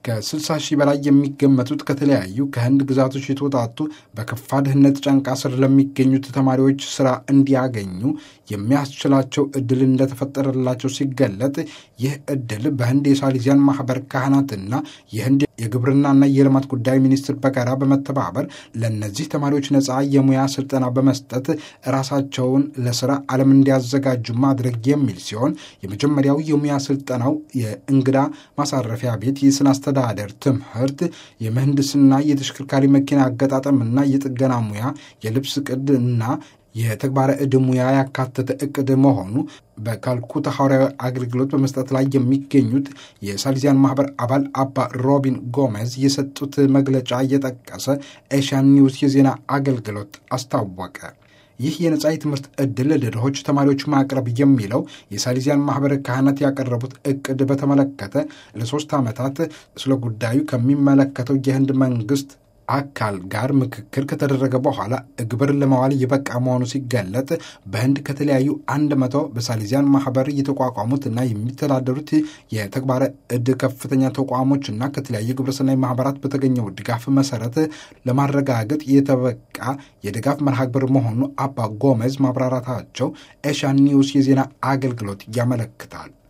ከ60 ሺህ በላይ የሚገመቱት ከተለያዩ ከህንድ ግዛቶች የተወጣጡ በከፋ ድህነት ጫንቃ ስር ለሚገኙት ተማሪዎች ስራ እንዲያገኙ የሚያስችላቸው እድል እንደተፈጠረላቸው ሲገለጥ ይህ እድል በህንድ የሳሊዚያን ማህበር ካህናትና የህንድ የግብርናና የልማት ጉዳይ ሚኒስትር በጋራ በመተባበር ለእነዚህ ተማሪዎች ነፃ የሙያ ስልጠና በመስጠት ራሳቸውን ለስራ ዓለም እንዲያዘጋጁ ማድረግ የሚል ሲሆን የመጀመሪያው የሙያ ስልጠናው የእንግዳ ማሳረፊያ ቤት የስነ አስተዳደር ትምህርት፣ የምህንድስና፣ የተሽከርካሪ መኪና አገጣጠምና የጥገና ሙያ፣ የልብስ ቅድ እና የተግባረ ዕድ ሙያ ያካተተ እቅድ መሆኑ በካልኩታ ሐዋርያዊ አገልግሎት በመስጠት ላይ የሚገኙት የሳሊዚያን ማህበር አባል አባ ሮቢን ጎሜዝ የሰጡት መግለጫ እየጠቀሰ ኤሽያን ኒውስ የዜና አገልግሎት አስታወቀ። ይህ የነጻ የትምህርት ዕድል ለድሆች ተማሪዎች ማቅረብ የሚለው የሳሊዚያን ማህበር ካህናት ያቀረቡት እቅድ በተመለከተ ለሶስት ዓመታት ስለ ጉዳዩ ከሚመለከተው የህንድ መንግስት አካል ጋር ምክክር ከተደረገ በኋላ ግብር ለማዋል የበቃ መሆኑ ሲገለጥ በህንድ ከተለያዩ አንድ መቶ በሳሊዚያን ማህበር የተቋቋሙት እና የሚተዳደሩት የተግባረ ዕድ ከፍተኛ ተቋሞች እና ከተለያዩ ግብረሰናይ ማህበራት በተገኘው ድጋፍ መሰረት ለማረጋገጥ የተበቃ የድጋፍ መርሃ ግብር መሆኑ አባ ጎሜዝ ማብራራታቸው ኤሻን ኒውስ የዜና አገልግሎት ያመለክታል።